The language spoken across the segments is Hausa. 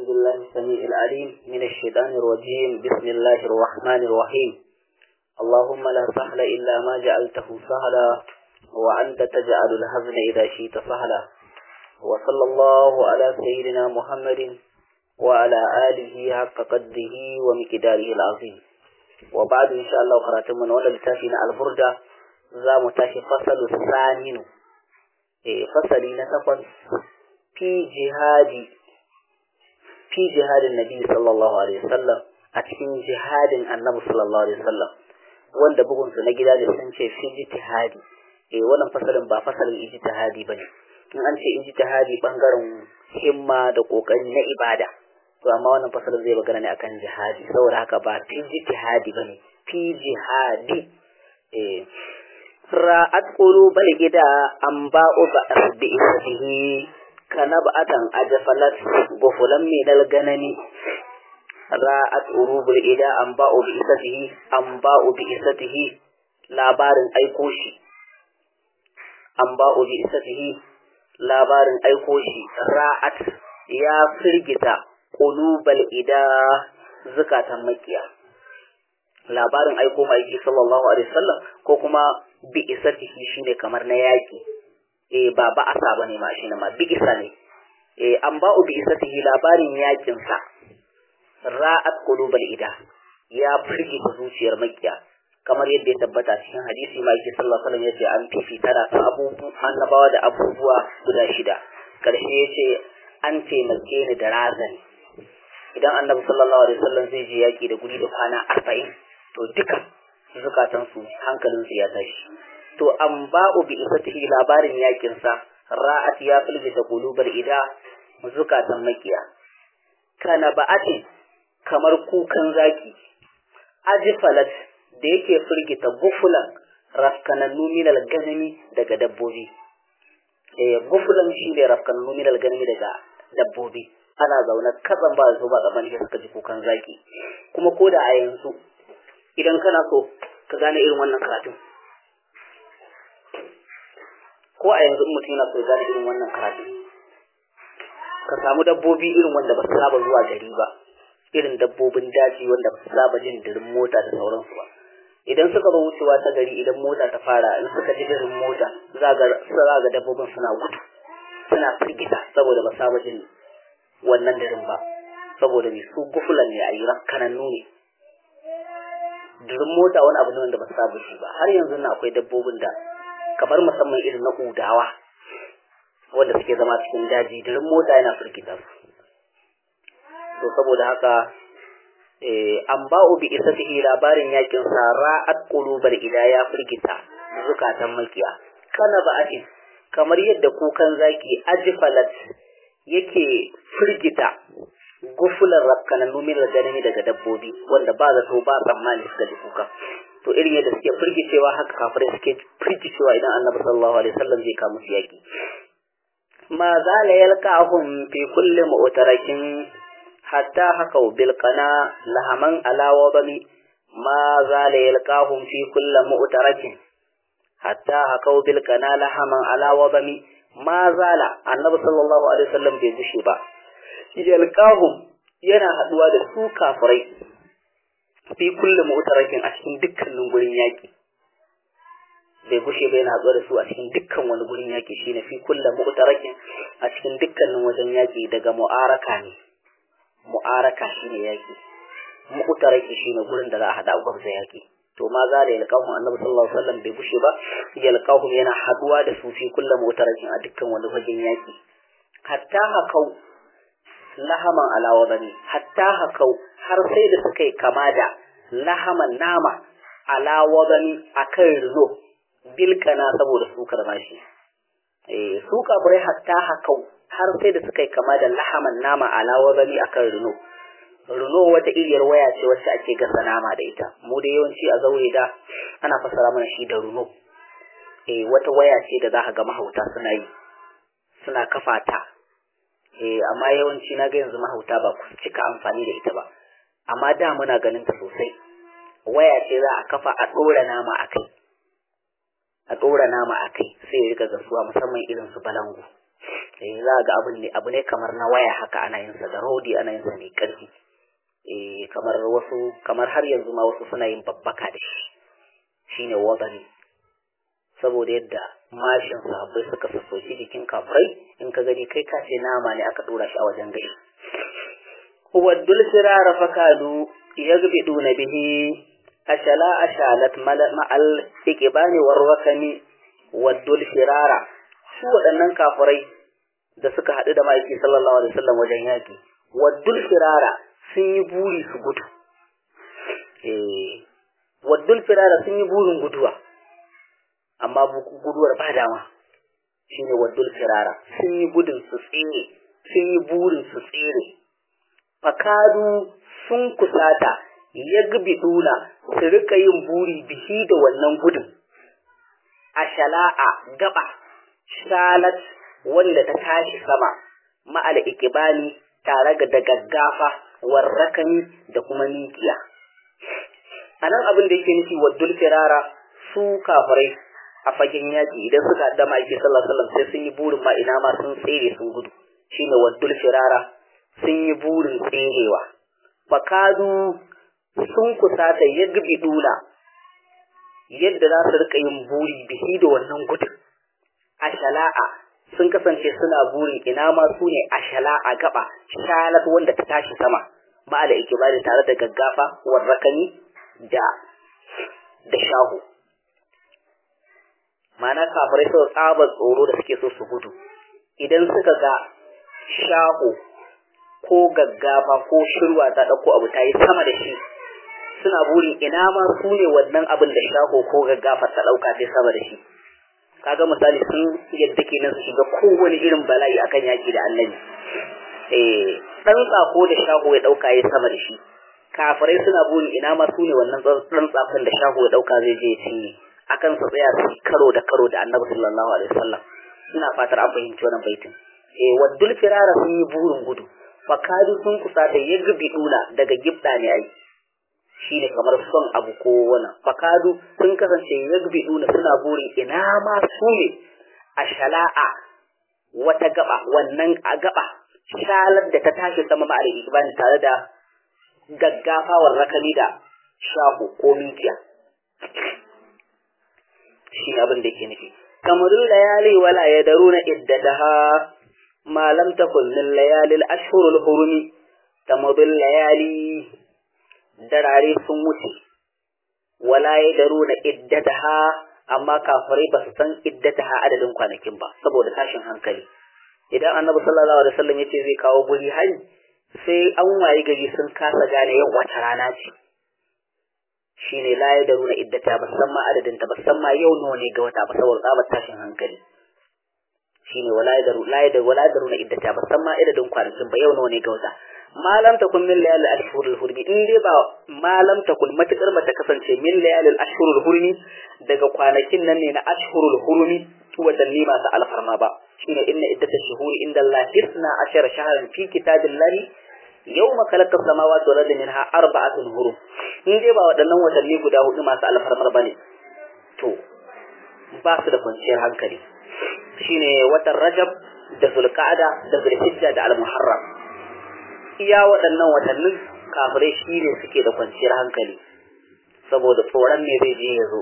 بالله السميع العليم من الشيطان الرجيم بسم الله الرحمن الرحيم اللهم لا سهل إلا ما جعلته سهلا وأنت تجعل الحزن إذا شئت سهلا وصلى الله على سيدنا محمد وعلى آله حق قدره ومقداره العظيم وبعد إن شاء الله قرأتم من ولا لتافينا البردة za mu tashi fasalu saminu eh fasali na takwas fi jihadi fi jihadin nabi sallallahu alaihi wasallam a cikin jihadin annabi sallallahu alaihi wasallam wanda bugun su na gida da sun ce fi jihadi eh wannan fasalin ba fasalin ijtihadi bane in an ce ijtihadi bangaren himma da kokari na ibada to amma wannan fasalin zai magana ne akan jihadi saboda haka ba fi jihadi bane fi jihadi eh ra'at qulubal ida an ba'u bi ismihi kanabatan ajfalat gufulan min dalganani ra'at urubul ida an ba'u bi isatihi an ba'u bi isatihi labarin aiko shi an ba'u bi isatihi labarin aiko shi ra'at ya firgita qulubal ida zakatan makiya labarin aiko ma'aiki sallallahu alaihi wasallam ko kuma bi isatihi shine kamar na yaki eh ba ba asa bane ma shine ma bi isa ne eh an ba'u bi isatihi labarin yakin sa ra'at qulubal ida ya firgita zuciyar makiya kamar yadda ya tabbata cikin hadisi ma'aiki sallallahu alaihi wasallam yace an fifita da abubuwa annabawa da abubuwa guda shida karshe yace an taimake ni da razani idan annabi sallallahu alaihi wasallam zai je yaki da guri da kwana arba'in to duka zukatansu hankalinsu ya tashi to an ba'u bi isatihi labarin yakin sa ra'at ya filgita qulubar ida zukatan makiya kana ba'atin kamar kukan zaki ajfalat da yake firgita gufulan rafkanannu min ganami daga dabbobi eh gufulan shine rafkanannu min ganami daga dabbobi ana zaune katsan ba su ba tsaman shi suka ji kukan zaki kuma ko da a yanzu idan kana so ka gane irin wannan karatun ko a yanzu mutum yana so ya gane irin wannan karatun ka samu dabbobi irin wanda ba su saba zuwa gari ba irin dabbobin daji wanda ba su saba jin dirin mota da sauransu ba idan suka zo wucewa ta gari idan mota ta fara in suka ji dirin mota za ga dabbobin suna gudu suna firgita saboda ba saba jin wannan dirin ba saboda mai su gufulan ne a yi kanannu ne durin mota wani abu ne wanda ba saba shi ba har yanzu na akwai dabbobin da kamar musamman irin na udawa wanda suke zama cikin daji durin mota yana firgita su to saboda haka an ba'u bi isatihi labarin yakin sa ra'at qulubar ida ya firgita zukatan makiya kana ba'ati kamar yadda kukan zaki ajfalat yake firgita gufulan rafkanan numin ganami daga dabbobi wanda ba zato ba tsammani suka ji kuka to irin yadda suke firgicewa haka kafirai suke firgicewa idan annabi sallallahu alaihi wasallam zai kawo musu yaki ma zala yalqahum fi kulli mu'tarakin hatta hakau bil qana lahaman ala wadami ma zala yalqahum fi kulli mu'tarakin hatta hakau bil qana lahaman ala wadami ma zala annabi sallallahu alaihi wasallam bai gushe ba yalqahum yana haduwa da su kafirai fi kulli mu'tarakin a cikin dukkanin gurin yaki bai gushe ba yana haduwa da su a cikin dukkan wani gurin yaki shine fi kulli mu'tarakin a cikin dukkanin wajen yaki daga mu'araka ne mu'araka shine yaki mu'taraki shine gurin da za a hada gwabza yaki to ma za da yalqahum annabi sallallahu alaihi wasallam bai gushe ba yalqahum yana haduwa da su fi kulli mu'tarakin a dukkan wani wajen yaki hatta hakau lahaman alawa bane hatta hakau har sai da suka yi kama da lahaman nama alawa bane akan rino bilkana saboda sukar mashi eh su kafirai hatta hakau har sai da suka yi kama da lahaman nama alawa bane akan rino rino wata iriyar waya ce wacce ake gasa nama da ita mu da yawanci a zaure da ana fassara mana shi da runo eh wata waya ce da za ka ga mahauta suna yi suna kafa ta eh amma yawanci na ga yanzu mahauta ba ku cika amfani da ita ba amma da muna ganin ta sosai waya ce za a kafa a ɗora nama a kai a ɗora nama a kai sai ya rika gasuwa musamman irin su balangu eh za ga abin ne abu ne kamar na waya haka ana yin sa da rodi ana yin sa mai karfi eh kamar wasu kamar har yanzu ma wasu suna yin babbaka da shi shine wadani saboda yadda mashin sahabbai suka sassoci jikin kafirai in ka gani kai ka ce nama ne aka dora shi a wajen gashi waddul firara fakadu yagbiduna bihi ashala ashalat ma'al ikibani warwakami waddul firara su waɗannan kafirai da suka haɗu da ma'aiki sallallahu alaihi wasallam wajen yaƙi waddul firara sun yi buri su gudu eh waddul firara sun yi burin guduwa amma guduwar ba dama shine waddul firara sun yi gudun su tsere sun yi burin su tsere fakadu sun kusata yagbiduna su rika yin buri bihi da wannan gudun a shala'a gaba shalat wanda ta tashi sama ma'al ikibani tare da gaggafa warrakani da kuma mikiya a nan abin da yake nufi waddul firara su kafirai a fagen yaƙi idan suka da ma'aiki sallallahu alaihi wasallam sai sun yi burin ma ina ma sun tsere sun gudu shine waddul firara sun yi burin tserewa fakadu sun kusata yagbiduna yadda za su rika yin buri bihi da wannan gudun a shala'a sun kasance suna burin ina ma su ne a shala'a gaba shalat wanda ta tashi sama ma'ala ikibari tare da gaggafa warrakani da da shahu ma'ana kafirai sau tsabar tsoro da suke so su gudu idan suka ga shahu ko gaggafa ko shirwa ta ɗauko abu ta yi sama da shi suna burin ina ma su ne wannan abin da shaho ko gaggafa ta ɗauka sai sama da shi kaga misali sun yadda kenan su shiga kowane irin bala'i akan yaki da annabi eh dan tsako da shaho ya ɗauka ya sama da shi kafirai suna burin ina ma su ne wannan dan tsakon da shaho ya ɗauka zai je ya cinye akan su tsaya su karo da karo da annabi sallallahu alaihi wasallam ina fatar an fahimci wannan baitin eh waddul firara sun yi burin gudu fakadu sun kusa da yagbi dula daga gibda ne ai shi ne kamar son abu ko wani fakadu sun kasance yagbi dula suna burin ina ma su ne a shala'a wata gaba wannan a gaba shalar da ta tashi sama ma'ar ibani tare da gaggafawar rakami da shahu ko mikiya shi abin da yake nufi kamarul layali wala yadaruna iddataha ما لم تكن من ليالي الأشهر الحرم تمضي الليالي دراري سموتي ولا يدرون إدتها أما كافري بس سن إدتها عدد kwanakin ba saboda tashin hankali idan annabi sallallahu alaihi wasallam yace zai kawo guri hari sai an waye gari sun kasa gane yau wata rana ce shine la yadaruna iddata ba san ma adadin ta ba san ma yau nawa ne ga wata ba saboda tsabar tashin hankali shine wala yadaru la yadaru wala yadaru na iddata ba san ma idadin kwanakin ba yau nawa ne ga wata malam takun min layal ashhur al hurmi in dai ba malam takun matakar mata kasance min layal al ashhur al hurmi daga kwanakin nan ne na ashhur al hurmi watanni masu alfarma ba shine inna iddata shuhuri inda Allah isna ashara shahran fi kitabillahi yawma khalaqa samawati wal ardi minha arba'atun hurum in dai ba waɗannan watanni guda hudu masu alfarmar bane to ba su da kwanciyar hankali shine watan Rajab da Zulqa'ada da Zulhijja da Al-Muharram iya waɗannan watannin kafirai shine suke da kwanciyar hankali saboda tsoron me zai je ya zo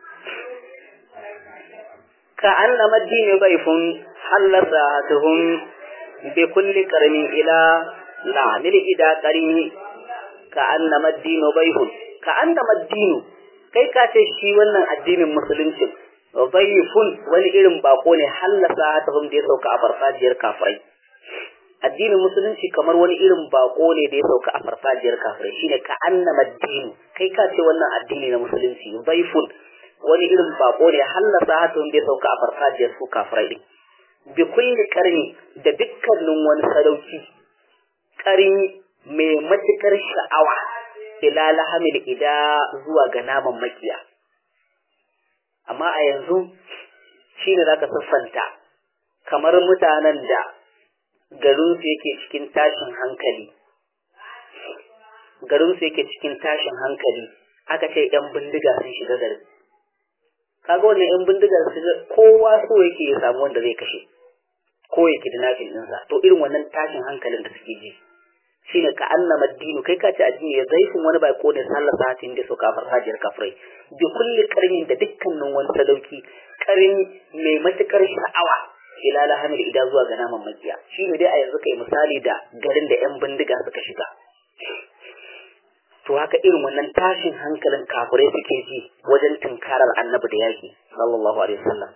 ka annama dini baifun hallasatuhum bi kulli qarni ila la'anil ida qarni ka annama dinu baifun ka annama dinu kai ka ce shi wannan addinin musulunci dhaifun wani irin bako ne hallasa ta hum da ya sauka a farfajiyar kafirai addinin musulunci kamar wani irin bako ne da ya sauka a farfajiyar kafirai shine ka annama dinu kai ka ce wannan addini na musulunci dhaifun wani irin bako ne hallasa ta hum da ya sauka a farfajiyar su kafirai din bi kulli karni da dukkanin wani sadauki karni mai matukar sha'awa ila lahamil ida zuwa ga naman makiya amma a yanzu shi ne za ka siffanta kamar mutanen da garinsu yake cikin tashin hankali garinsu yake cikin tashin hankali aka ce ‘yan bindiga sun shiga garin kaga wannan ‘yan bindiga su kowa so yake ya samu wanda zai kashe ko ya kidnapping ɗinsa to irin wannan tashin hankalin da suke ji shine ka annama dinu kai ka ce addini ya zaifin wani bai ko ne sallar satin da so kafar hajiyar kafirai bi kulli karnin da dukkanin wani sadauki karni mai matukar sha'awa ila lahamil ida zuwa ga naman makiya shine dai a yanzu kai misali da garin da yan bindiga suka shiga to haka irin wannan tashin hankalin kafirai suke ji wajen tunkarar annabi da yaki sallallahu alaihi wasallam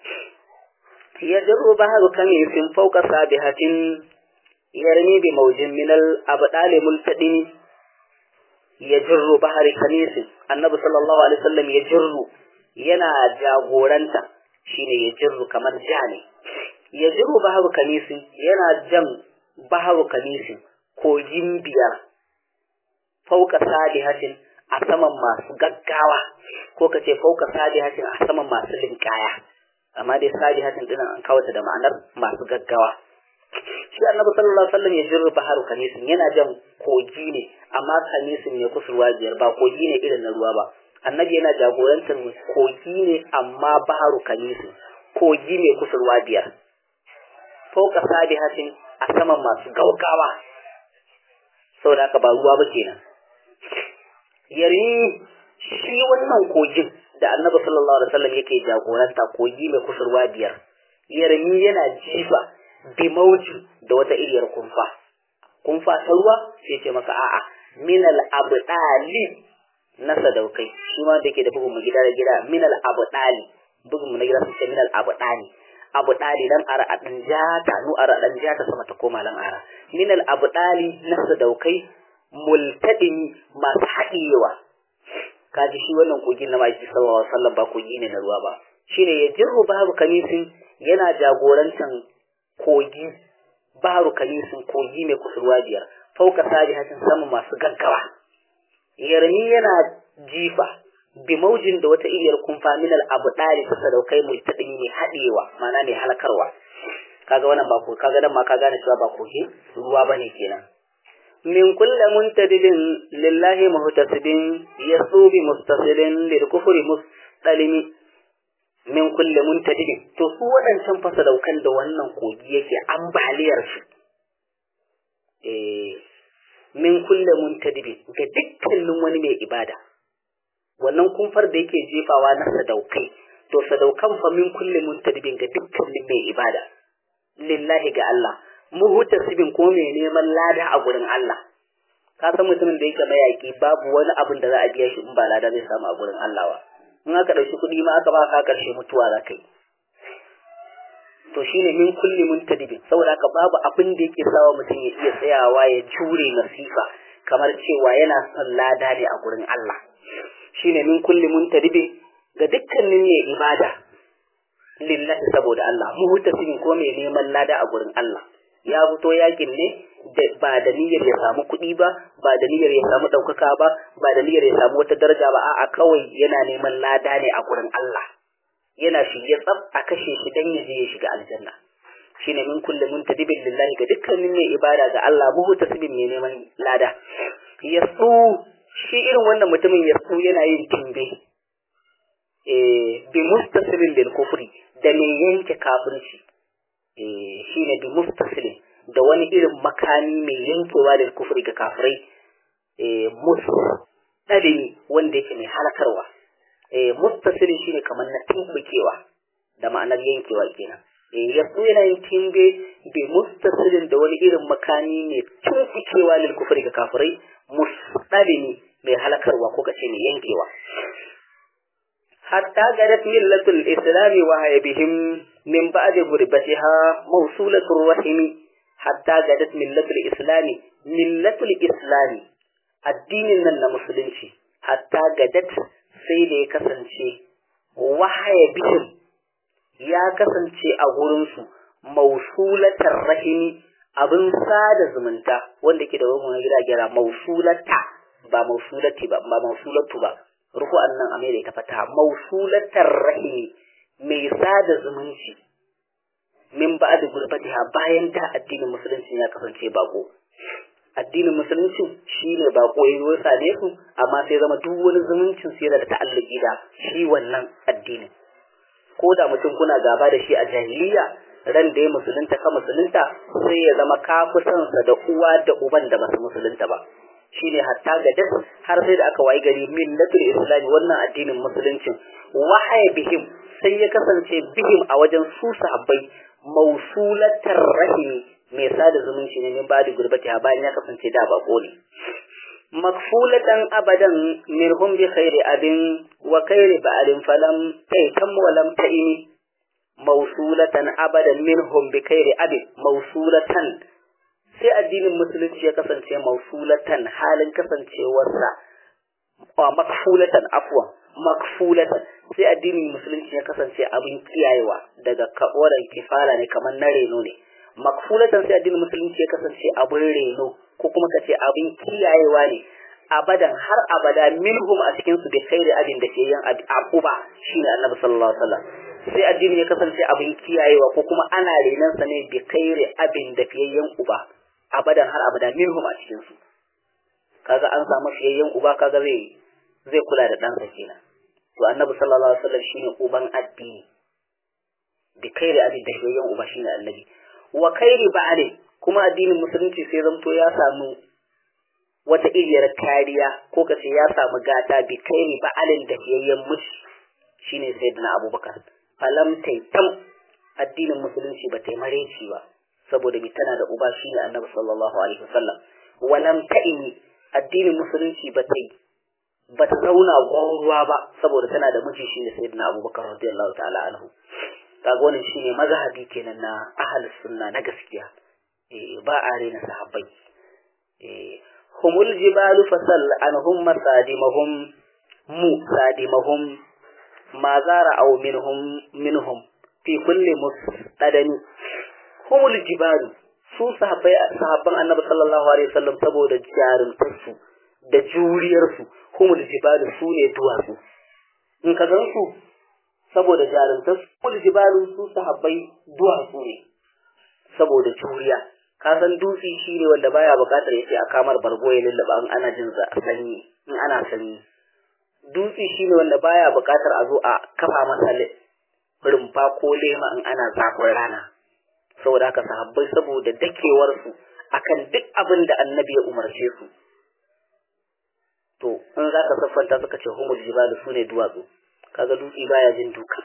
ya jarru baharu kamisin fauka sabihatin yarmi bi maujin min al abdal multadin ya jarru bahari kamisin annabi sallallahu alaihi wasallam ya jarru yana jagoranta shine ya jarru kamar ja ne ya jarru baharu kamisin yana jan baharu kamisin kogin biyar fauka sadihatin a saman masu gaggawa ko ka ce fauka sadihatin a saman masu linkaya amma dai sadihatin din an kawo ta da ma'anar masu gaggawa shi annabi sallallahu alaihi wasallam ya jirru baharu kanisin yana jan kogi ne amma kanisin ne kusurwa biyar ba kogi ne irin na ruwa ba annabi yana jagorantar kogi ne amma baharu kanisin kogi ne kusurwa biyar fauka sadihatin a saman masu gaugawa saboda haka ba ruwa ba kenan yari shi wannan kogin da annabi sallallahu alaihi wasallam yake jagoranta kogi mai kusurwa biyar yarmi yana jifa bi mauji da wata iriyar kumfa kumfa ta ruwa sai ce maka a'a min al abdali na sadaukai shi ma da ke da bugun mu gida da gida min al abdali bugun mu na gida sun ce min al abdali abdali dan ara dan jata nu ara dan jata sama ta koma lan ara min al abdali na sadaukai multadin masu haɗiyewa kaji shi wannan kogin na maki sallallahu alaihi wasallam ba kogi ne na ruwa ba shine ya jirru babu kamisin yana jagorantan kogi baru kamisin kogi mai kusurwa biyar fauka sabihatin sama masu gaggawa yarmi yana jifa bi maujin da wata iriyar kumfa min al abdali ta sadaukai multadin mai haɗewa mana mai halakarwa kaga wannan ba ko kaga dan ma ka gane cewa ba kogi ruwa bane kenan من كل منتدب لله مهتسب يسو بمستصل للكفر مستلم min kulle muntadibin to su waɗancan fasadaukan da wannan kogi yake ambaliyar su eh min kulle muntadibin ga dukkanin wani mai ibada wannan kumfar da yake jefawa na sadaukai to sadaukan fa min kulle muntadibin ga dukkanin mai ibada lillahi ga Allah muhtasibin ko mai neman lada a gurin Allah ka san mutumin da yake mayaki babu wani abin da za a biya shi in ba lada zai samu a gurin Allah ba in aka ɗauki kuɗi ma aka ba ka ƙarshe mutuwa za ka yi to shine min kulli muntadibin saboda haka babu abin da yake sawa mutum ya iya tsayawa ya jure masifa kamar cewa yana son lada ne a gurin Allah shine min kulli muntadibin ga dukkanin mai ibada lillahi saboda Allah muhtasibin ko mai neman lada a gurin Allah ya fito yakin ne ba da niyyar ya samu kuɗi ba ba da niyyar ya samu ɗaukaka ba ba da niyyar ya samu wata daraja ba a'a kawai yana neman lada ne a gurin Allah yana shige tsab a kashe shi dan ya je ya shiga aljanna shine min kulli muntadibin lillahi ga dukkanin mai ibada ga Allah buhu tasbin mai neman lada yasu shi irin wannan mutumin yasu yana yin timbe eh bi mustasilin lil kufri da mai yanke kafirci eh shine bi mustasilin da wani irin makami mai yankewa da kufri ga kafirai eh mustalimi wanda yake mai halakarwa eh mustasili shine kamar na tumbukewa da ma'anar yankewa kenan eh yasu yana yin timbe bi mustasilin da wani irin makami mai tumbukewa lil kufri ga kafirai mustalimi mai halakarwa ko kace mai yankewa hatta gadat millatul islami wa bihim min ba'di gurbatiha mawsulatur rahimi hatta gadat millatul islami millatul islami addinin nan na musulunci hatta gadat sai da ya kasance wahaya bihim ya kasance a gurinsu mausulatar rahimi abin sada zumunta wanda ke da wani gida gira mausulata ba mausulati ba ba mausulatu ba ruku'an nan a mai da ita fata mausulatar rahimi mai sada zumunci min ba da gurbatiha bayan da addinin musulunci ya kasance bako addinin musulunci shine bako ya yi same su amma sai zama duk wani zumuncin su yana da ta'alluki da shi wannan addinin ko da mutum kuna gaba da shi a jahiliya ran da ya musulunta ka musulunta sai ya zama ka fi son sa da uwa da uban da basu musulunta ba shine hatta ga das har sai da aka wayi gari millatul islam wannan addinin musuluncin wahaya bihim sai ya kasance bihim a wajen su sahabbai mausulatar rahimi mai sada zumunci ne min badi gurbati bayan ya kasance da bako ne makfulatan abadan minhum bi khairi abin wa khairi ba'alin falam taitam wa lam ta'ini mausulatan abadan minhum bi khairi abin mausulatan sai addinin musulunci ya kasance mausulatan halin kasancewarsa wa makfulatan afwa makfulatan sai addinin musulunci ya kasance abin kiyayewa daga kawaran kifala ne kamar na reno ne makfulatan sai addinin musulunci ya kasance abin reno ko kuma kace abin kiyayewa ne abadan har abada minhum a cikin su da khairi abin da ke yin abuba shine annabi sallallahu alaihi wasallam sai addini ya kasance abin kiyayewa ko kuma ana renan sa ne bi khairi abin da fiyayyen uba abadan har abada minhum a cikin su kaga an samu fiyayyen uba kaga zai zai kula da ɗansa kenan to annabi sallallahu alaihi wasallam shine uban addini bi khairi abin da fiyayyen uba shine annabi wa khairi ba'ali kuma addinin musulunci sai zamto ya samu wata iriyar kariya ko ka ce ya samu gata bi kairi ba'alin da fiyayyen mushi shine sayyidina abubakar falam taitam addinin musulunci ba ta mareci ba saboda bi tana da uba shine annabi sallallahu alaihi wasallam walam ta'ini addinin musulunci ba ta ba ta zauna gwauruwa ba saboda tana da miji shine sayyidina abubakar radiyallahu ta'ala anhu kaga wannan shine mazhabi kenan na ahlus sunna na gaskiya ba a rena sahabbai humul jibalu fasal anhum masadimahum mu sadimahum ma zara aw minhum minhum fi kulli mustadani humul jibalu su sahabbai sahabban annabi sallallahu alaihi wasallam saboda jarumtarsu da juriyarsu humul jibalu su ne duwatsu in ka gan su saboda jarumtarsu humul jibalu su sahabbai duwatsu ne saboda juriya ka san dutse shi ne wanda baya bukatar ya ce a kamar bargo ya lullaba in ana jin sanyi in ana sanyi dutse shi ne wanda baya bukatar a zo a kafa masa rumfa ko lema in ana zafin rana saboda haka sahabbai saboda dakewarsu akan duk abin da annabi ya umarce su to in za ka siffanta suka ce humul jibalu su ne duwatsu kaga dutse baya jin duka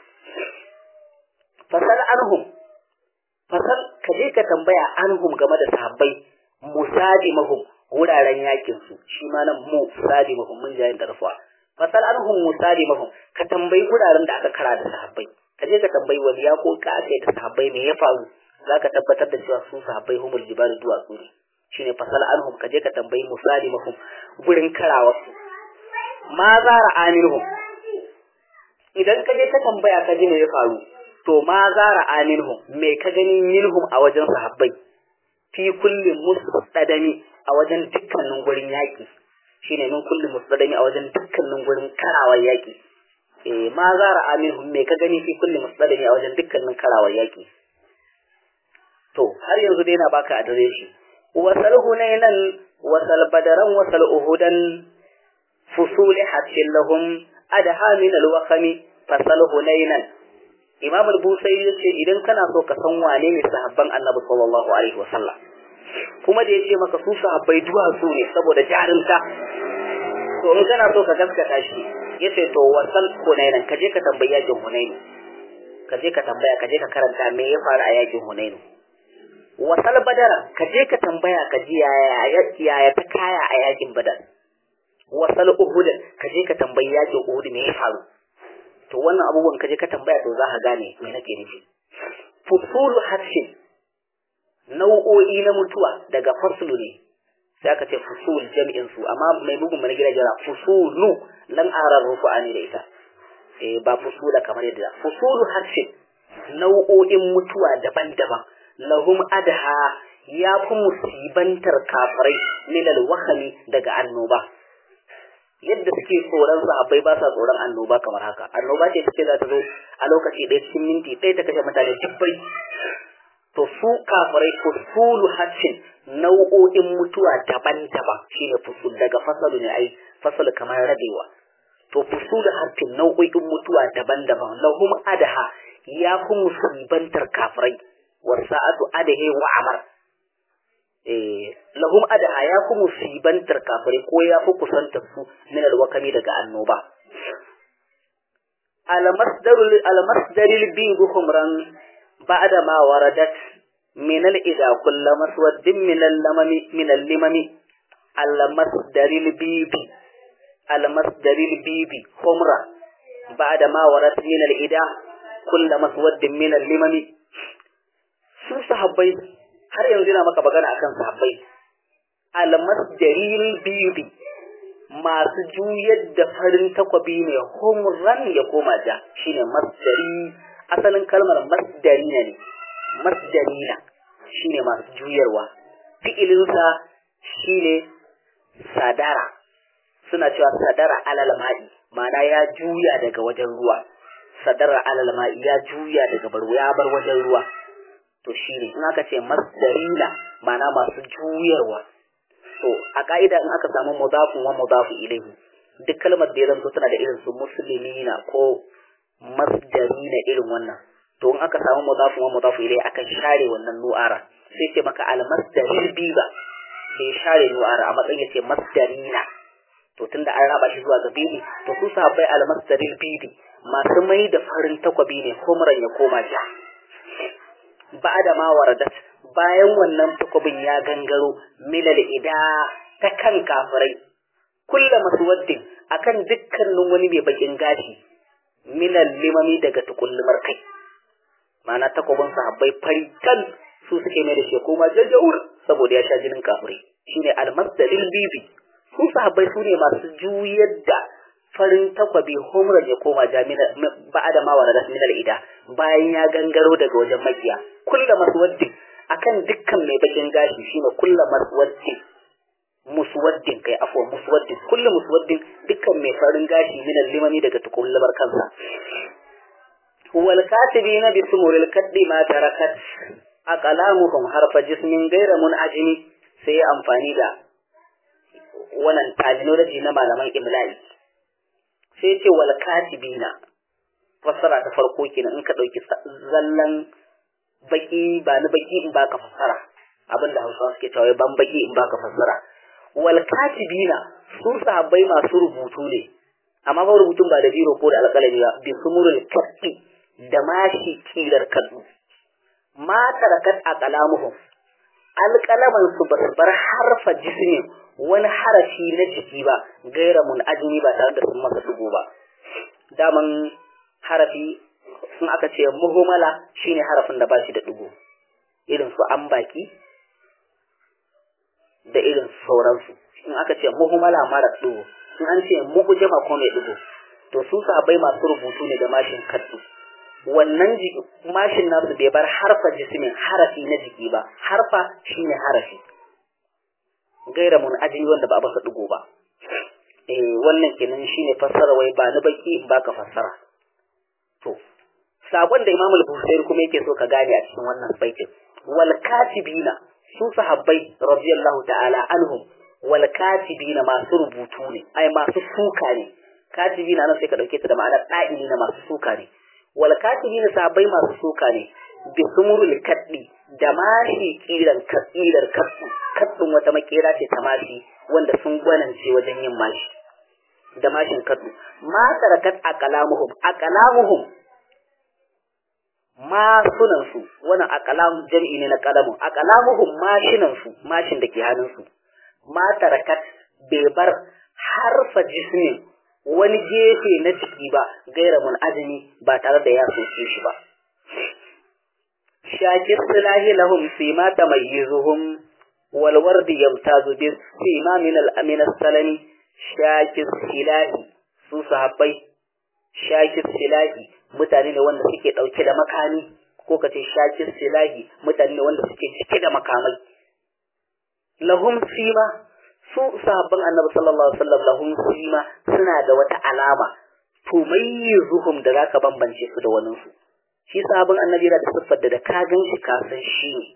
fasal anhum fasal ka je ka tambaya anhum game da sahabbai musadimahum wuraren yakin su shi ma nan musadimahum mun jayin da rafuwa fasal anhum musadimahum ka tambayi wuraren da aka kara da sahabbai ka je ka tambayi waliya ko ka aka da sahabbai me ya faru zaka tabbatar da cewa su sahabbai humul jibal duwatsu ne shine fasal anhum ka je ka tambayi musadimahum gurin karawa su ma zara aminhum idan ka je ka tambaya ka ji me ya faru to ma zara aminhum me ka gani minhum a wajen sahabbai fi kulli mustadami a wajen dukkanin gurin yaki shine min kulli mustadami a wajen dukkanin gurin karawar yaki eh ma zara aminhum me ka gani fi kulli mustadami a wajen dukkanin karawar yaki to har yanzu dai na baka adireshi wasal hunainan wasal badaran wasal uhudan fusul hatin lahum adha min alwaqami fasal hunainan Imam al-Busairi yace idan kana so ka san wane ne sahabban Annabi sallallahu alaihi wasallam kuma da yace maka su sahabbai duwatsu ne saboda jarumta to in kana so ka gaskata shi yace to wasal Hunainan ka je ka tambayi yakin Hunainu ka je ka tambaya ka je ka karanta me ya faru a yakin Hunainu wasal Badara ka je ka tambaya ka ji yaya yaya ta kaya a yakin Badar wasal Uhud ka je ka tambayi yakin Uhud me ya faru to wannan abubuwan kaje ka tambaya to za ka gane me nake nufi fusulu harshen nau'o'i na mutuwa daga faslu ne sai aka ce fusul jami'in su amma mai bugun mana gida jira fusulu lan arar rufu'ani da ita eh ba fusula kamar yadda fusulu harshen nau'o'in mutuwa daban-daban lahum adha ya fi musibantar kafirai min alwahami daga annoba yadda suke tsoron sahabbai ba sa tsoron annoba kamar haka annoba ce take za ta zo a lokaci ɗaya cikin minti ɗaya ta kashe mutane dubbai to su kafirai fusulu haccin nau'o'in mutuwa daban-daban shine fusul daga fasalu ne ai fasalu kamar rabewa to fusulu haccin nau'o'in mutuwa daban-daban lahum adaha ya fi musibantar kafirai wasa'atu adahe wa amar eh lahum adaha ya ku musibantar kafirai ko ya fi kusantar su min alwakami daga annoba almasdarul almasdaril bi humran ba'da ma waradat min al-ida kullu maswaddin min al-lamami min al-limami almasdaril bibi almasdaril bibi humra ba'da ma waradat min al-ida kullu maswaddin min al-limami su sahabbai har yanzu yana maka magana akan sahabbai almasdaril bibi masu juyar da farin takwabi ne humran ya koma ja shine masdari asalin kalmar masdari ne masdarina shine masu juyarwa fi'ilinsa shine sadara suna cewa sadara alal ma'i ma'ana ya juya daga wajen ruwa sadara alal ma'i ya juya daga bar ya bar wajen ruwa to shine in aka ce masdarina ma'ana masu juyarwa to a ka'ida in aka samu mudafun wa mudafu ilayhi duk kalmar da ya zanto tana da irin su muslimina ko masdarina irin wannan to in aka samu mudafun wa mudafu ilayhi aka share wannan nu'ara sai ce maka al masdaril biba sai share nu'ara a matsayin yace masdarina to tunda an raba shi zuwa ga bibi to su sahabbai al masdaril bibi masu mai da farin takwabi ne ko muran ya koma ja ba'da ma waradat bayan wannan takwabin ya gangaro milal ida ta kan kafirai kulla maswaddin akan dukkanin wani mai bakin gashi milal limami daga tukullumar kai ma'ana takwabin sahabbai fari kan su suke mai da shi koma jajjaur saboda ya sha jinin kafirai shine almasdalil bibi su sahabbai su ne masu juyar da farin takwabi homran ya koma jami'a ba'ada ma waradat milal ida bayan ya gangaro daga wajen makiya kulla maswaddin akan dukkan mai bakin gashi shine kullu maswaddin muswaddin kai afwa muswaddin kullu muswaddin dukkan mai farin gashi min limami daga tukullabar kansa wal katibina bi sumuril kaddi ma tarakat aqlamuhum harfa jismin ghayra munajimi sai amfani da wannan terminology na malaman imla'i sai ce wal katibina fassara ta farko kenan in ka dauki zallan baki ba ni baki in baka fassara abinda Hausawa suke cewa ban baki in baka fassara wal katibina su sahabbai masu rubutu ne amma ba rubutun ba da biro ko da alƙalami ba bi sumurul kafi da mashi kilar kadu ma tarakat aqlamuhum alƙalaman su ba bar harfa jismi wani harafi na jiki ba gaira mun ajmi ba tare da sun masa dugo ba daman harafi sun aka ce muhumala shine harafin da ba shi da dugo irin su an baki da irin sauransu in aka ce muhumala mara dugo in an ce muhujama ko mai dugo to su sabai masu rubutu ne da mashin kaddu wannan mashin nasu bai bar harfa jismin harafi na jiki ba harfa shine harafi gaira mun ajini wanda ba a basa dugo ba eh wannan kenan shine fassara wai ba ni baki in baka fassara to sakon da Imam al-Bukhari kuma yake so ka gane a cikin wannan baitin wal katibina su sahabbai radiyallahu ta'ala anhum wal katibina masu rubutu ne ai masu suka ne katibina nan sai ka dauke ta da ma'anar da'ili na masu suka ne wal katibina sahabbai masu suka ne bi sumurul kaddi da mashi kiran kasirar kasu kaddun wata makera ce ta mashi wanda sun gwanance wajen yin mashi da mashin kaddu ma tarakat aqlamuhum aqlamuhum masunan su wannan aqlam jami'i ne na qalamun aqlamuhum mashinan su mashin da ke hannun su ma tarakat bai bar harfa jismin wani gefe na ciki ba gaira mun azumi ba tare da ya soke shi ba shakir silahi lahum sima tamayyizuhum wal wardi yamtazu bis sima min al amin salami shakir silahi su sahabbai shakir silahi mutane ne wanda suke dauke da makami ko kace shakir silahi mutane ne wanda suke cike da makamai lahum sima su sahabban annabi sallallahu alaihi wasallam lahum sima suna da wata alama tumayyizuhum da zaka bambance su da wani su shi sahabban annabi da siffar da ka gan shi ka san shi ne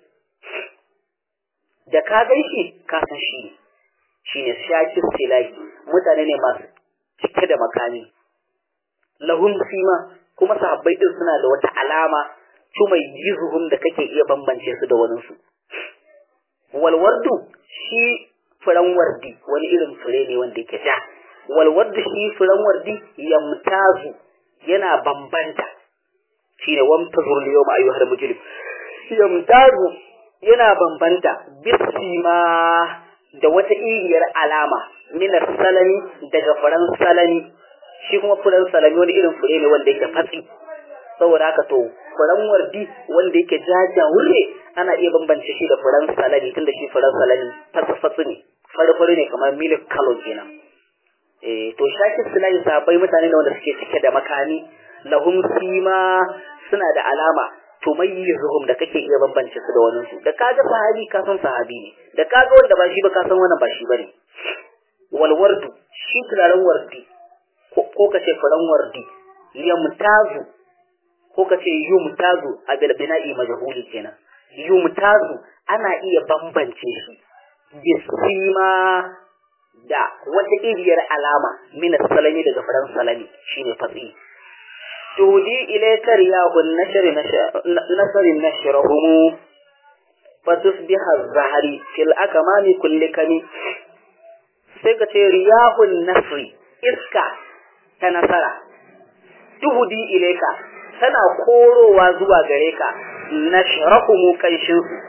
da ka gan shi ka san shi ne shine shakir silahi mutane ne masu cike da makami lahum sima kuma sahabbai din suna da wata alama tumayyizuhum da kake iya bambance su da wani su walwardu shi furen wardi wani irin fure ne wanda yake ja walwardu shi furen wardi yamtazu yana bambanta shine wamtazur liyawma ayyuhal mujrim yamtazu yana bambanta bisima da wata iriyar alama minar salami daga furen salami shi kuma furen salami wani irin fure ne wanda yake fatsi saboda haka to furen wardi wanda yake jaja wurre ana iya bambance shi da furen salami tunda shi furen salami fatsi ne fari ne kamar milik kalo kenan eh to shakin sulai sabai mutane ne wanda suke cike da makani lahum sima suna da alama to mayyizuhum da kake iya bambance su da wani su da kaga sahabi ka san sahabi ne da kaga wanda ba shi ba ka san wannan ba shi bane wal wardu shi turaren wardi ko ka ce furen wardi yamtazu ko ka ce yumtazu a bil bina'i majhuli kenan yumtazu ana iya bambance shi bisima da wata iriyar alama min salami daga furen salami shine fatsi tudi ilayka riyahun nashri nasri nashrahum fatusbiha az-zahri fil akamami kulli kami sai ka ce riyahun nasri iska ta nasara tuhudi ilayka tana korowa zuwa gare ka nashrahum kanshin su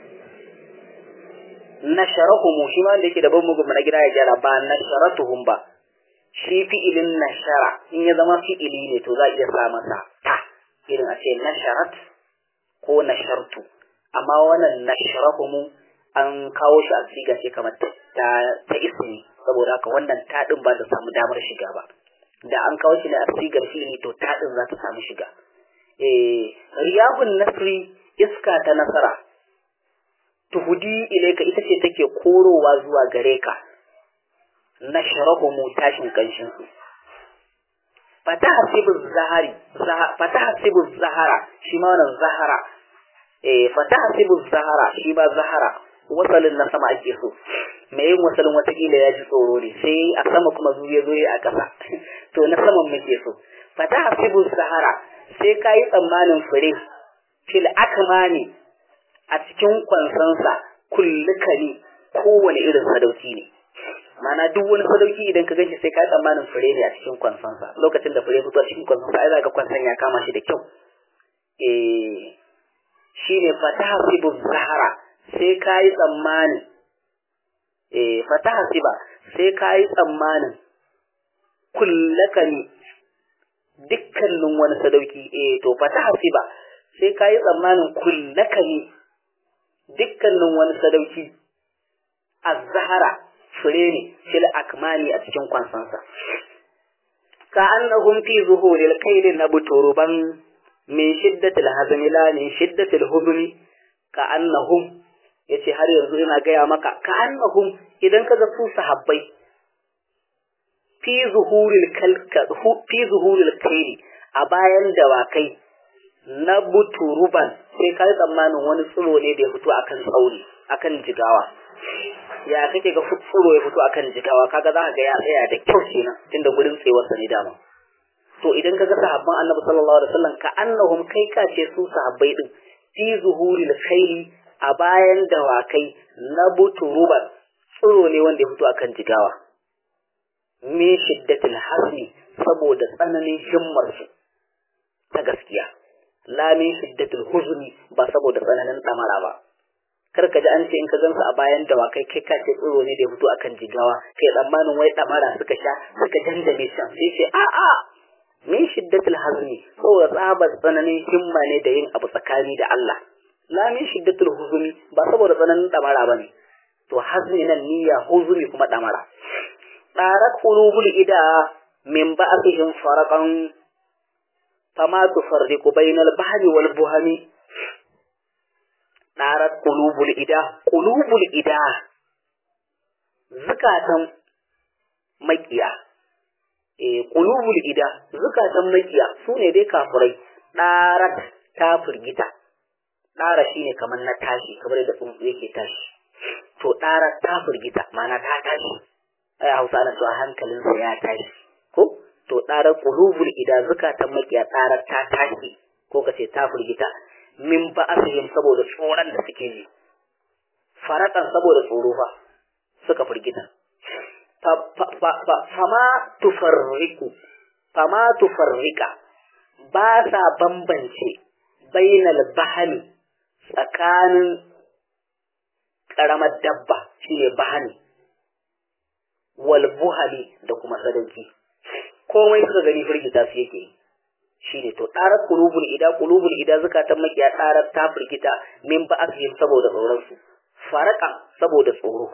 nashrahum shi ma da yake da ban mugun na gida ya gyara ba nasharatuhum ba shi fi'ilin nashara in ya zama fi'ili ne to za a iya sa masa ta irin a ce nasharat ko nashartu amma wannan nasharahumu an kawo shi a siga ce kamar ta ta ismi saboda haka wannan ta din ba ta samu damar shiga ba da an kawo shi ne a sigar fi'ili to ta din za ta samu shiga eh riyahun nasri iska ta nasara tuhudi ilaika ita ce take korowa zuwa gare ka nashrahumu tashin kanshin su fatahsibu zahari fatahsibu zahara shi ma wannan zahara eh fatahsibu zahara shi ba zahara wasalin na sama ake so mai yin wasalin watakila ya ji tsoro ne sai a sama kuma zuwa zo a ƙasa to na saman muke so fatahsibu zahara sai ka yi tsammanin fure fil akmani a cikin kwansansa kullukani kowane irin sadauki ne mana duk wani sadauki idan ka ganshi sai ka tsammanin fure ne a cikin kwansansa lokacin da fure fito a cikin kwansansa ai zaka kwansan ya kama shi da kyau eh shine fataha sibu zahara sai ka yi tsammani eh fataha siba sai ka yi tsammanin kullakani dukkanin wani sadauki eh to fataha siba sai ka yi tsammanin kullakani dukkanin wani sadauki az-zahara fure ne fil akmani a cikin kwansansa ka annahum fi zuhuril kayl nabturuban min shiddatil hazmi la min shiddatil huzmi ka annahum yace har yanzu ina gaya maka ka annahum idan kaga su sahabbai fi zuhuril kalka fi zuhuril kayl a bayan dawakai na buturuban sai ka yi tsammanin wani tsiro ne da ya fito akan tsauri akan jigawa ya kake ga tsiro ya fito akan jigawa kaga za ka ga ya tsaya da kyau kenan tunda gurin tsewarsa ne dama to idan kaga sahabban annabi sallallahu alaihi wasallam ka annahum kai ka ce su sahabbai din fi zuhuril khayli a bayan dawakai na buturuban tsiro ne wanda ya fito akan jigawa min shiddatil hasmi saboda tsananin himmar su ta gaskiya la min shiddatil huzni ba saboda tsananin damara ba kar ka ji an ce in ka gansu a bayan dawakai kai ka ce tsiro ne da ya fito akan jigawa kai tsammanin wai damara suka sha suka dandame shan sai ce a a min shiddatil hazni saboda tsabar tsananin himma ne da yin abu tsakani da Allah la min shiddatil huzumi ba saboda tsananin damara bane to hazni nan niyya huzumi kuma damara darat qulubul ida min ba'dihim faraqan fama tufarriqu bainal bahri wal buhami darat qulubul ida qulubul ida zakatan makiya eh qulubul ida zakatan makiya sune dai kafirai darat ta firgita dara shine kamar na tashi kamar da tsuntsu yake tashi to darat ta firgita mana ta tashi ai Hausa ana cewa hankalinsa ya tashi ko to darar qulubul ida zakatan makiya darar ta tashi ko kace ta firgita min ba'asihim saboda tsoron da suke ji farakan saboda tsoro fa suka firgita fama tufarriku fama tufarrika ba sa bambance bainal bahani tsakanin ƙaramar dabba shine bahani wal buhali da kuma sadauki komai suka gani firgita su yake shine to ɗarar kulubul ida kulubul ida zukatan makiya ɗarar ta firgita min ba asihim saboda tsoron su farakan saboda tsoro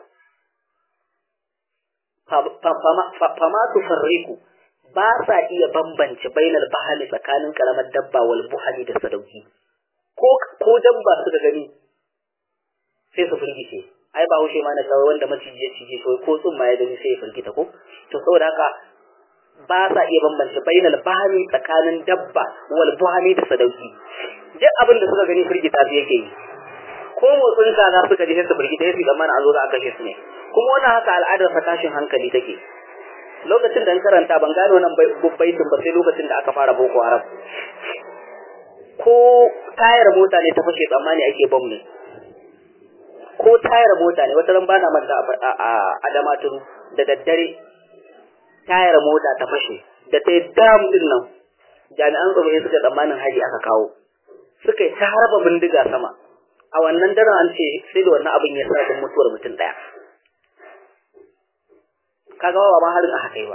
fama tufarriku ba sa iya bambance bainal bahali tsakanin karamar dabba wal buhali da sadauki ko ko dabba suka gani sai su firgice ai ba haushe ma na kawai wanda maciji ya cije shi ko tsumma ya gani sai ya firgita ko to saboda haka ba sa iya bambance bainal bahami tsakanin dabba wal buhami da sadauki duk abin da suka gani firgita su yake yi ko motsin kaza suka ji sai su firgita sai su zamana an zo za a kashe su ne kuma wannan haka al'adar fa tashin hankali take lokacin da karanta ban gano wannan baitin ba sai lokacin da aka fara boko haram ko tayar mota ne ta fashe tsammani ake bom ne ko tayar mota ne wata ran bana manta a adamaturu da daddare tayar mota ta fashe da ta yi dam din nan jami'an tsaro suka tsammanin haji aka kawo suka yi ta harba bindiga sama a wannan daren an ce sai da wannan abin ya sa da mutuwar mutum ɗaya kaga ba ma harin a haka ba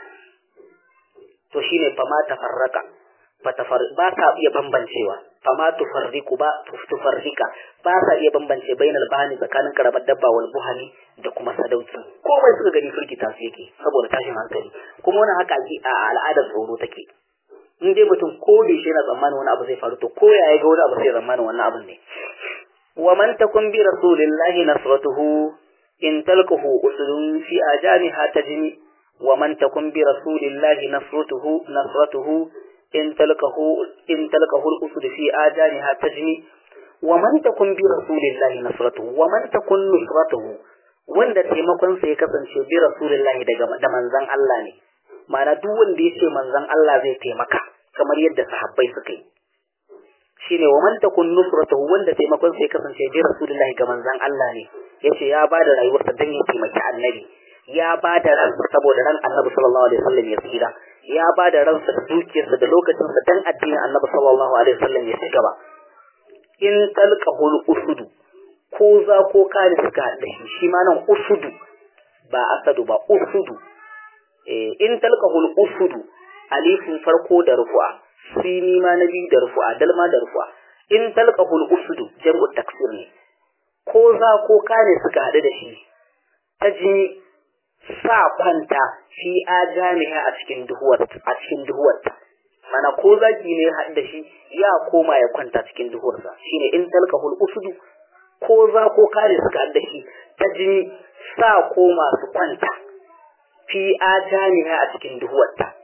to shine fa ma tafarraka ba sa iya bambancewa fama tufarriku ba tufarrika ba sa iya bambance bainal bahani tsakanin karamar dabba wal buhani da kuma sadauki komai suka gani firgita su yake saboda tashin hankali kuma wani haka a al'adar tsoro take in dai mutum ko da shi yana tsammanin wani abu zai faru to ko ya ga wani abu sai tsammanin wannan abun ne wa man takun bi rasulillahi nasratuhu in talqahu usdun fi ajaniha tajni wa man takun bi rasulillahi nasratuhu nasratuhu in talqahu in talqahu al-usd fi ajaniha tajni wa man takun bi rasulillahi nasratuhu wa man takun nusratuhu wanda taimakon sa ya kasance bi rasulillahi daga da manzon Allah ne ma'ana duk wanda yace manzon Allah zai taimaka kamar yadda sahabbai suka yi shine wa man takun nusratuhu wanda taimakon sa ya kasance bi rasulillahi ga manzon Allah ne yace ya bada rayuwarsa dan ya taimaki annabi ya bada ransa saboda ran annabi sallallahu alaihi wasallam ya tsira ya ba da ransa da dukiyarsa da lokacinsa dan addinin Annabi sallallahu alaihi wasallam ya ci gaba in talqahul usudu ko za ko kare suka da shi shi ma nan usudu ba asadu ba usudu eh in talqahul usudu alifin farko da rufu'a sini ma na biyu da rufu'a dalma da rufu'a in talqahul usudu jam'u taksir ne ko za ko kare suka haɗu da shi ta ji sa kwanta fi ajamiha a cikin duhuwar a cikin duhuwar mana ko zaki ne haɗu da shi ya koma ya kwanta cikin duhuwarsa shine in talqahul usudu ko za ko kare suka haɗu da shi ta jini sa koma su kwanta fi ajamiha a cikin duhuwarta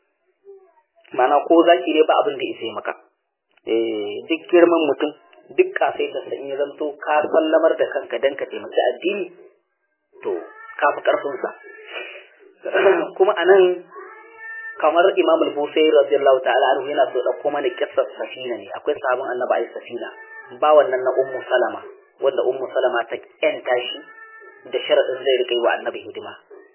mana ko zaki ne ba abin da isa maka eh duk girman mutum duk kasai da san ya zanto ka sallamar da kanka dan ka taimaki addini to kafi ƙarfinsa kuma a nan kamar imam al-busairi radiyallahu ta'ala anhu yana so ɗauko mana kissar safina ne akwai sabon annabi ayi safina ba wannan na ummu salama wanda ummu salama ta yanta shi da sharadin zai rika yi wa annabi hidima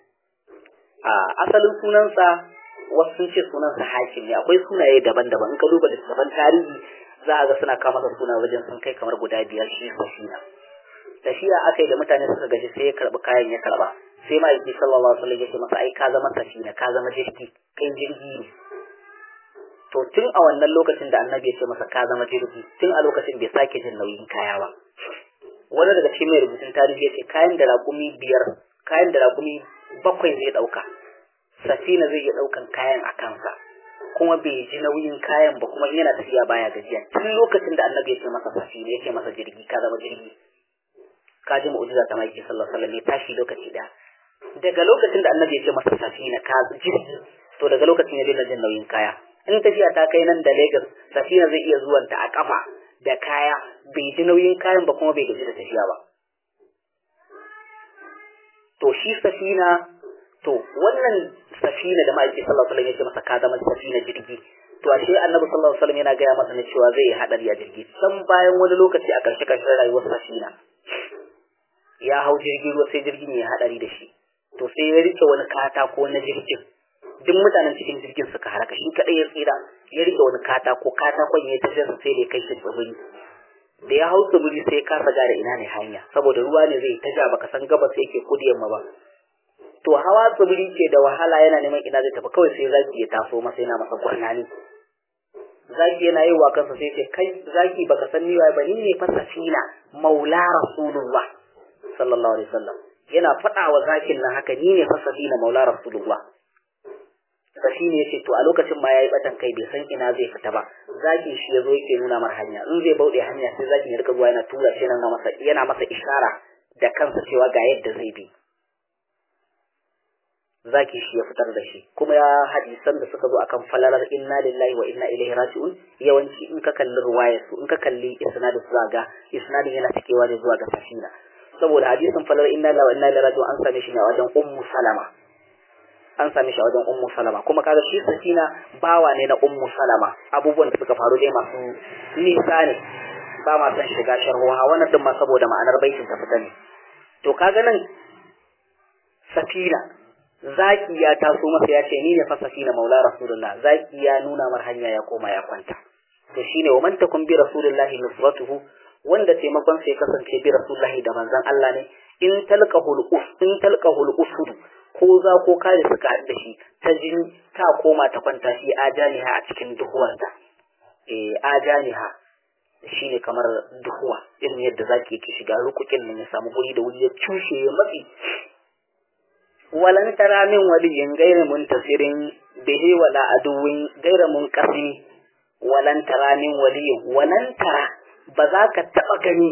a asalin sunansa wasu sun ce sunansa hakim ne akwai sunaye daban-daban in ka duba littattafan tarihi za a ga suna kama da suna wajen sun kai kamar guda biyar shi safina tafiya aka yi da mutane suka gaji sai ya karbi kayan ya karba sai ma yake sallallahu alaihi wasallam ya ce masa ai ka zama safina ka zama jirgi kai jirgi ne to tun a wannan lokacin da annabi ya ce masa ka zama jirgi tun a lokacin bai sake jin nauyin kaya ba wani daga cikin mai rubutun tarihi ya ce kayan da raƙumi biyar kayan da raƙumi bakwai zai ɗauka safina zai iya ɗaukan kayan a kansa kuma bai ji nauyin kayan ba kuma yana tafiya baya gajiya tun lokacin da annabi ya ce masa safina ya ce masa jirgi ka zama jirgi ka ji mu'jiza ta maiki sallallahu alaihi wasallam ya tashi lokaci da daga lokacin da annabi ya ce masa safina ka jirgi to daga lokacin ya daina jin nauyin kaya in tafiya ta kai nan da Lagos safina zai iya zuwanta a kafa da kaya bai ji nauyin kayan ba kuma bai gaji da tafiya ba to shi safina to wannan safina da ma'aiki sallallahu alaihi wasallam ya ce masa ka zama safina jirgi to ashe annabi sallallahu alaihi wasallam yana gaya masa ne cewa zai yi hadari a jirgi san bayan wani lokaci a karshe karshen rayuwar sa shi ya hau jirgin ruwa sai jirgin ya hadari da shi to sai ya rike wani katako na jirgin duk mutanen cikin jirgin suka haraka shi kadai ya tsira ya rike wani katako katakon ya tafi sai da ya kai shi tsibiri da ya hau tsibiri sai ya kasa gane ina ne hanya saboda ruwa ne zai ta ja baka san gabas yake kudu yamma ba to hawa tsibiri ke da wahala yana neman ina zai tafi kawai sai zaki ya taso masa yana masa gwarnani zaki yana yin wa kansa sai ce kai zaki baka san ni ba ni ne fa safina maula rasulullah sallallahu alaihi wasallam yana faɗa wa zakin nan haka ni ne fa safina maula rasulullah da shi ne yace to a lokacin ma yayi batan kai bai san ina zai fita ba zaki shi yazo yake nuna mar hanya in zai bauɗe hanya sai zaki ya rika zuwa yana tura shi nan masa yana masa ishara da kansa cewa ga yadda zai bi zaki shi ya fitar da shi kuma ya hadisan da suka zo akan falalar inna lillahi wa inna ilaihi raji'un yawanci in ka kalli ruwayar su in ka kalli isnadin su ga isnadin yana cikewa ne zuwa ga safina saboda hadisin falalar inna lillahi wa inna ilaihi raji'un an same shi ne a wajen ummu salama an same shi a wajen ummu salama kuma kaga shi safina bawa ne na ummu salama abubuwan da suka faru dai masu nisa ne ba ma san shiga sharhuwa wannan din ma saboda ma'anar baitin ta fita ne to kaga nan safina zaki ya taso masa ya ce ni ne fa safina maula rasulullah zaki ya nuna mar hanya ya koma ya kwanta to shine wa man takum bi rasulillahi nusratuhu wanda taimakon sai kasance bi rasulillahi da manzon Allah ne in talqahul us in talqahul usud ko za ko kare suka haɗu da shi ta jin ta koma ta kwanta shi ajaniha a cikin duhuwarta eh ajaniha shine kamar duhuwa irin yadda zaki yake shiga rukukin nan ya samu guri da wuri ya cushe ya matsi walan tara min waliyin gaira muntasirin bihi wala aduwin gaira munqasi walan tara min waliyin walan tara ba za ka taba gani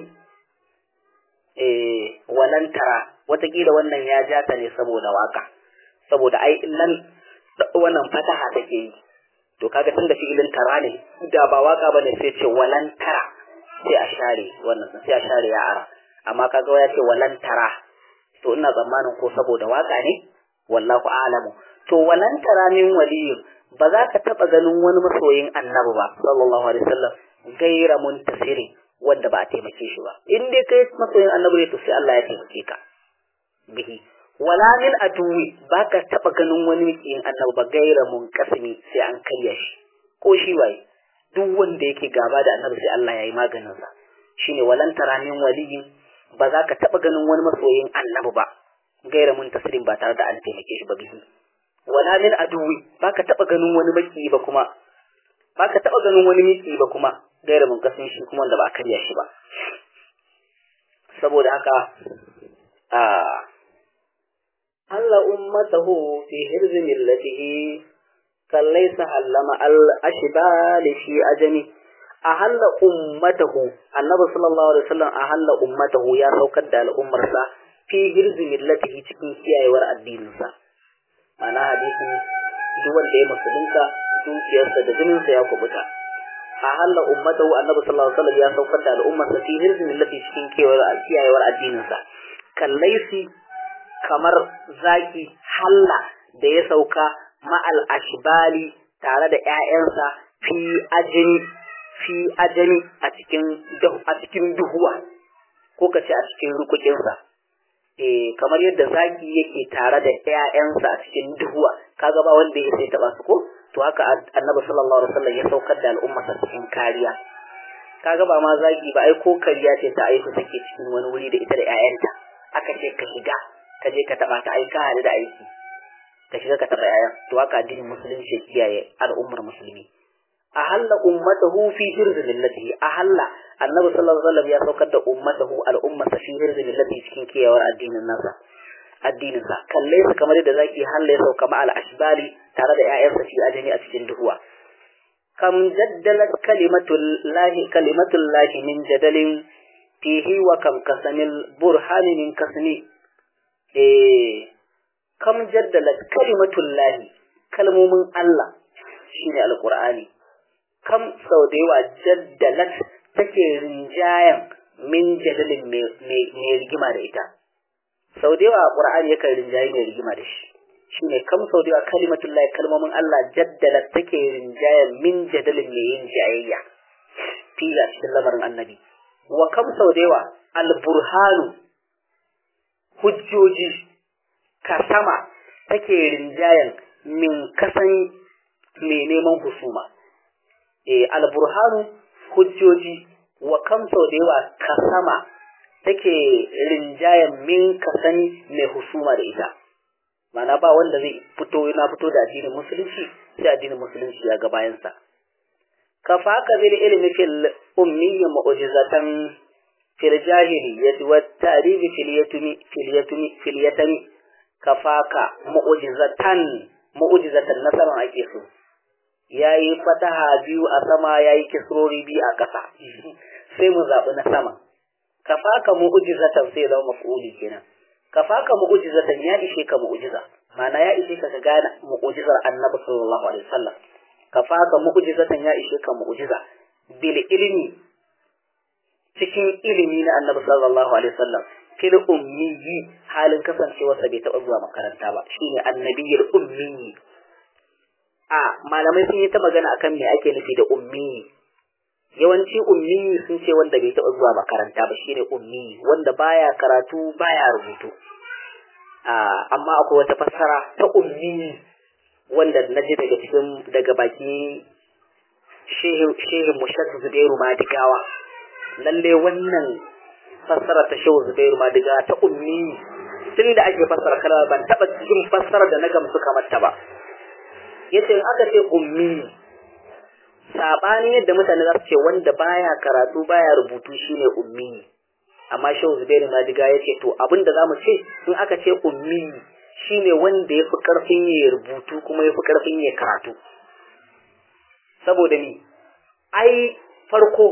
eh walan tara watakila wannan ya ja ta ne saboda waka saboda ai nan wannan fataha take yi to kaga tunda fi'ilin tara ne da ba waka bane sai ce walan tara sai a share wannan sai a share ya ara amma kaga ya ce walan tara to ina tsammanin ko saboda waka ne wallahu a'lamu to walan tara min waliyin ba za ka taba ganin wani masoyin annabi ba sallallahu alaihi wasallam gaira muntasiri wanda ba a taimake shi ba in dai kai masoyin annabi ne to sai Allah ya taimake ka bihi wala min aduwi ba ka taba ganin wani mikiyin annabi ba gaira munqasimi sai an karya shi ko shi waye duk wanda yake gaba da annabi sai Allah ya yi maganin sa shine walan tara min waliyin ba za ka taɓa ganin wani masoyin annabi ba gaira mun tasirin ba tare da an taimake shi ba bihi wala min aduwi ba ka taɓa ganin wani maki ba kuma ba ka taɓa ganin wani miki ba kuma gaira mun kasin shi kuma wanda ba a karya shi ba saboda haka a Allah ummatahu fi hirzi millatihi kallaysa allama al ashbal fi ajami ahalla ummatahu annabi sallallahu alaihi wasallam ahalla ummatahu ya saukar da al'ummarsa fi hirzi millatihi cikin kiyayewar addininsa ana hadisi duk wanda ya musulunta dukiyarsa da jininsa ya kubuta ahalla ummatahu annabi sallallahu alaihi wasallam ya saukar da al'ummarsa fi hirzi millatihi cikin kiyayewar addininsa kallaisi kamar zaki halla da ya sauka ma'al ashbali tare da ƴaƴansa fi ajini fi ajami a cikin a cikin duhuwa ko ka ce a cikin rukukinsa eh kamar yadda zaki yake tare da ƴaƴansa a cikin duhuwa kaga ba wanda ya sai taba su ko to haka annabi sallallahu alaihi wasallam ya saukar da al'ummarsa cikin kariya kaga ba ma zaki ba ai ko kariya ce ta aiki take cikin wani wuri da ita da ƴaƴanta aka ce ka shiga ka je ka taba ta ai ka hadu da aiki ka shiga ka taba ƴaƴan to haka addinin musulunci ya kiyaye al'ummar musulmi ahalla ummatahu fi hirzin millatihi ahalla annabi sallallahu alaihi wasallam ya saukar da ummatahu al'ummata fi hirzin millatihi cikin kiyawar addinin nasa addinin sa kalle su kamar yadda zaki halla ya sauka ma al-ashbali tare da ƴaƴansa fi ajami a cikin duhuwa kam jaddalat kalimatul lahi kalimatul lahi min jadalin fihi wa kam kasamil burhani min kasni eh kam jaddalat kalimatul lahi kalmomin Allah shine alqur'ani kam sau da yawa jaddalat take rinjayen min jadalin mai rigima da ita sau da yawa ƙur'ani yakan rinjaye mai rigima da shi shine kam sau da kalimatullahi kalmomin Allah jaddala take rinjaya min jadalin mai yin jayayya fila cikin lamarin annabi wa kam sau da yawa alburhanu hujjoji kasama take rinjayan min kasan mai neman husuma e alburhanu hujjoji wa kam sau da yawa kasama take rinjayan min kasan mai husuma da ita mana ba wanda zai fito yana fito da addinin musulunci sai addinin musulunci ya ga bayansa kafa ka bil ilmi fil ummi mu'jizatan fil jahiliyyati wat tarihi fil yatumi fil yatumi fil yatami kafaka mu'jizatan mu'jizatan nasaran ake so yayi fataha biyu a sama yayi kisrori biyu a ƙasa sai mu zabi na sama kafaka mu'jizatan sai zama maf'uli kenan kafaka mu'jizatan ya ishe ka mu'jiza ma'ana ya ishe ka gane mu'jizar annabi sallallahu alaihi wasallam kafaka mu'jizatan ya ishe ka mu'jiza bil ilmi cikin ilimi na annabi sallallahu alaihi wasallam fil ummi halin kasancewarsa bai taɓa zuwa makaranta ba shine annabiyul ummi a malamai sun yi ta magana akan me ake nufi da ummi yawanci ummi sun ce wanda bai taɓa zuwa makaranta ba shine ummi wanda baya karatu baya rubutu amma akwai wata fassara ta ummi wanda na ji daga cikin daga baki shehin mushak zubairu madigawa lalle wannan fassara ta shehu zubairu madigawa ta ummi tun da ake fassara kalma ban taɓa cikin fassara da na gamsu kamar ta ba yace in aka ce ummi saɓanin yadda mutane za su ce wanda baya karatu baya rubutu shine ummi amma shehu zubairu madiga ya ce to abin da za mu ce in aka ce ummi shine wanda ya fi ƙarfin ya rubutu kuma ya fi ƙarfin ya karatu saboda ni ai farko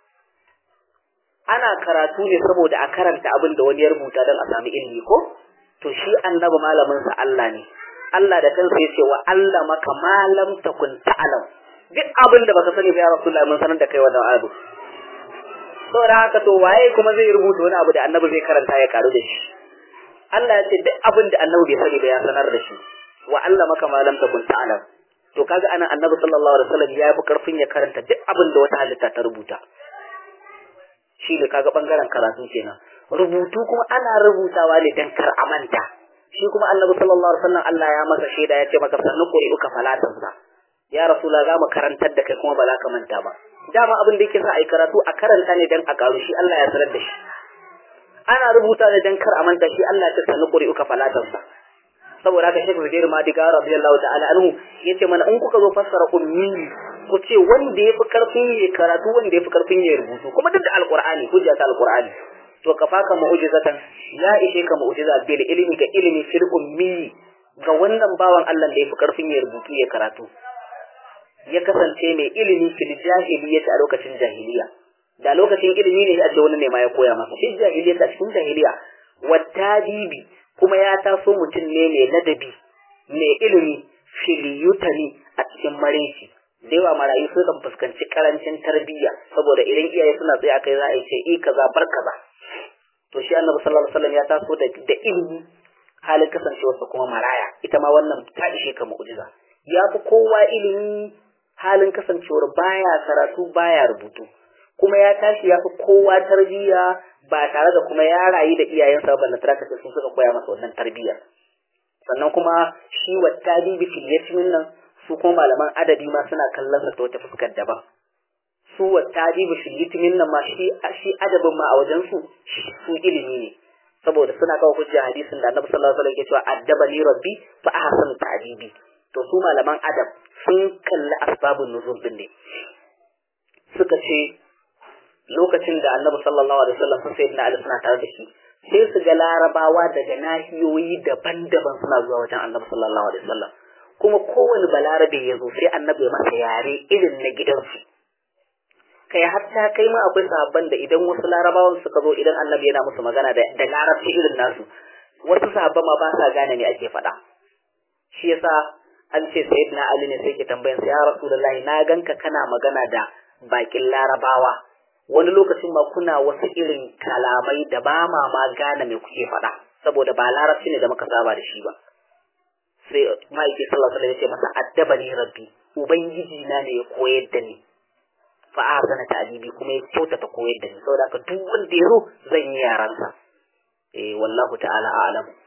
ana karatu ne saboda a karanta abin da wani ya rubuta don a sami ilimi ko to shi annabi malaminsa Allah ne Allah da kansa ya ce wa Allah maka malam takun ta'alam duk abin da baka sani ba ya Rasulullah mun sanar da kai wannan abu saboda haka to waye kuma zai rubuta wani abu da annabi zai karanta ya karu da shi Allah ya ce duk abin da annabi bai sani ba ya sanar da shi wa Allah maka malam takun ta'alam to kaga anan annabi sallallahu alaihi wasallam ya fi karfin ya karanta duk abin da wata halitta ta rubuta shi ne kaga bangaren karatu kenan rubutu kuma ana rubutawa ne dan kar amanta shi kuma annabi sallallahu alaihi wasallam Allah ya masa shaida ya ce maka sannu quri'uka falatansa ya rasula za mu karantar da kai kuma ba za ka manta ba dama abin da yake sa a yi karatu a karanta ne dan a karu shi Allah ya sanar da shi ana rubuta ne dan kar a manta shi Allah ya sannu quri'uka falatansa saboda haka Sheikh Zubair Madiga radiyallahu ta'ala anhu yace mana in kuka zo fassara ummi ku ce wanda yafi karfin ya karatu wanda yafi karfin ya rubutu kuma duk da alqur'ani hujja ta alqur'ani to ka faka mu'jizatan ya ishe ka mu'jiza bil ilmi ga ilmi fil ummi ga wannan bawan Allah da yafi karfin ya rubutu ya karatu ya kasance mai ilimi fil jahiliyyah a lokacin jahiliya da lokacin ilimi ne a ce wani ne ma ya koya masa fil jahiliyyah a cikin jahiliya wattadibi kuma ya taso mutum ne mai ladabi mai ilimi filiyutani a cikin mareci da yawa marayu sun kan fuskanci karancin tarbiyya saboda idan iyaye suna tsaye akai za a yi ce i kaza bar kaza to shi annabi sallallahu alaihi wasallam ya taso da da ilimi halin kasancewarsa kuma maraya ita ma wannan ta ishe ka mu'jiza ya fi kowa ilimi halin kasancewar baya karatu baya rubutu kuma ya tashi ya fi kowa tarbiyya ba tare da kuma ya rayu da iyayensa ba na taraka sun suka koya masa wannan tarbiyya sannan kuma shi wa tadibi fil yatimin nan su kuma malaman adabi ma suna kallon sa ta wata fuskar daban su wa tadibi fil yatimin nan ma shi shi adabin ma a wajen su su ilimi ne saboda suna kawo hujja hadisin da Annabi sallallahu alaihi wasallam ke cewa addabani rabbi fa ahsanu ta'dibi to su malaman adab sun kalli asbabun nuzul din ne suka ce lokacin da annabi sallallahu alaihi wasallam sun sayyidina ali suna tare da shi sai su ga larabawa daga nahiyoyi daban-daban suna zuwa wajen annabi sallallahu alaihi wasallam kuma kowane balarabe ya zo sai annabi ya masa yare irin na gidansu kai hatta kai ma akwai sahabban da idan wasu larabawan suka zo idan annabi yana musu magana da, da larabci irin nasu wasu sahabban ma ba sa gane me ake faɗa shi yasa an ce sayyidina ali ne sai ke tambayan sa ya rasulullahi na ganka kana magana da bakin larabawa wani lokacin ma kuna wasu irin kalamai da ba ma ma gane me kuke faɗa saboda ba larabci ne da muka saba da shi ba sai ma'aiki sallallahu alaihi wasallam ya ce masa addabani rabbi ubangiji na ne ya koyar da ni fa ahsana ta'dibi kuma ya kyautata koyar da ni saboda haka duk wanda ya zo zan yi yaransa eh wallahu ta'ala a'lam